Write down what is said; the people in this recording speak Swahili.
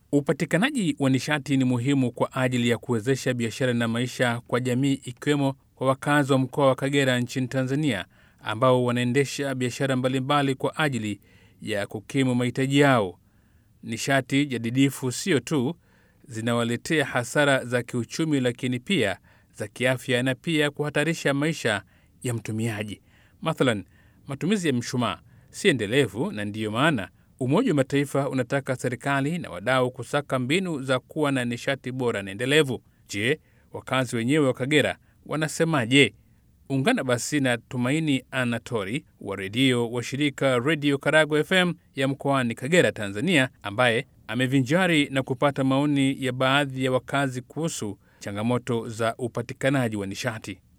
Upatikanaji wa nishati ni muhimu kwa ajili ya kuwezesha biashara na maisha kwa jamii, ikiwemo kwa wakazi wa mkoa wa Kagera nchini Tanzania, ambao wanaendesha biashara mbalimbali kwa ajili ya kukimu mahitaji yao. Nishati jadidifu sio tu zinawaletea hasara za kiuchumi, lakini pia za kiafya na pia kuhatarisha maisha ya mtumiaji. Mathalan, matumizi ya mshumaa si endelevu, na ndiyo maana Umoja wa Mataifa unataka serikali na wadau kusaka mbinu za kuwa na nishati bora na endelevu. Je, wakazi wenyewe wa Kagera wanasemaje? Ungana basi na Tumaini Anatori wa redio wa shirika Redio Karago FM ya mkoani Kagera, Tanzania, ambaye amevinjari na kupata maoni ya baadhi ya wakazi kuhusu changamoto za upatikanaji wa nishati.